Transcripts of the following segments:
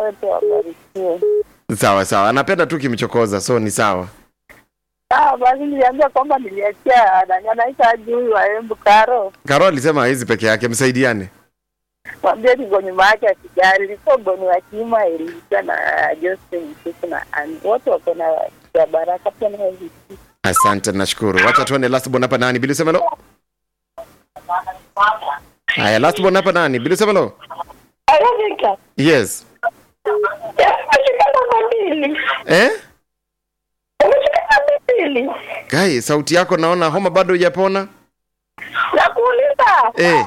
wote wabarikiwe. sawa sawa anapenda tu kimchokoza so ni sawa Ah, basi niliambia kwamba niliachia nani anaita juu wa Embu Karo. karo alisema hawezi peke yake msaidiane Mwambie niko nyuma yake akijali. Liko Boni wa Kima ilikuwa na Joseph Msuku na Ani. Wote wako na ya baraka pia na hivi. asante nashukuru wacha tuone last born hapa nani bilu semelo haya last born hapa nani bilu semelo Ayovika. yes Umeshika namba mbili. eh Umeshika namba mbili. kai sauti yako naona homa bado hujapona Nakuuliza. eh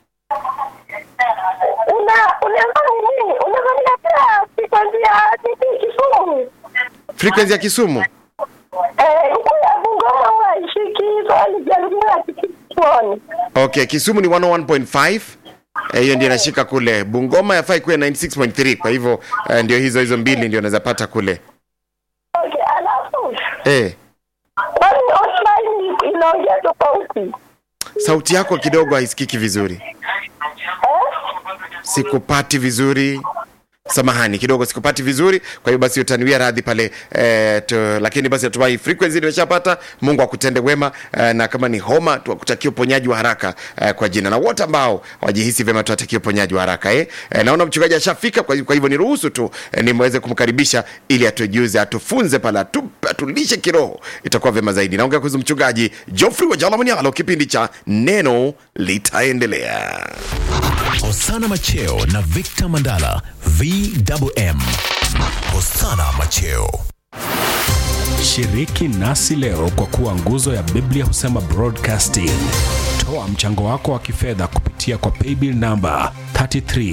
Una unaangalia nini? Unaangalia pia frequency ya TV Kisumu. frequency ya kisumu Eh, huko ya Bungoma huwa ishiki swali jaribia kichwani. okay kisumu ni 101.5 Eh, hiyo ndio inashika kule bungoma yafai kuwe 96.3 kwa hivyo eh, ndio hizo hizo mbili ndio unaweza pata kule Okay, alafu eh kwani online inaongea tofauti? sauti yako kidogo haisikiki vizuri Eh? sikupati vizuri samahani kidogo sikupati vizuri kwa hiyo basi utaniwia radhi pale eh, tu, lakini basi natumai frequency nimeshapata mungu akutende wema eh, na kama ni homa tuakutakia uponyaji wa haraka eh, kwa jina na wote ambao wajihisi vyema tuwatakia uponyaji wa haraka eh. Eh, naona mchungaji ashafika kwa, kwa hivyo niruhusu tu eh, nimweze kumkaribisha ili atujuze atufunze pale atu, atulishe kiroho itakuwa vyema zaidi naongea kuhusu mchungaji Geoffrey Wajalamanialo kipindi cha neno litaendelea Hosana Macheo na Victor Mandala VMM. Hosana Macheo. Shiriki nasi leo kwa kuwa nguzo ya Biblia husema broadcasting. Toa mchango wako wa kifedha kupitia kwa paybill namba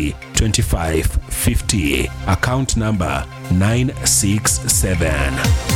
332550 account namba 967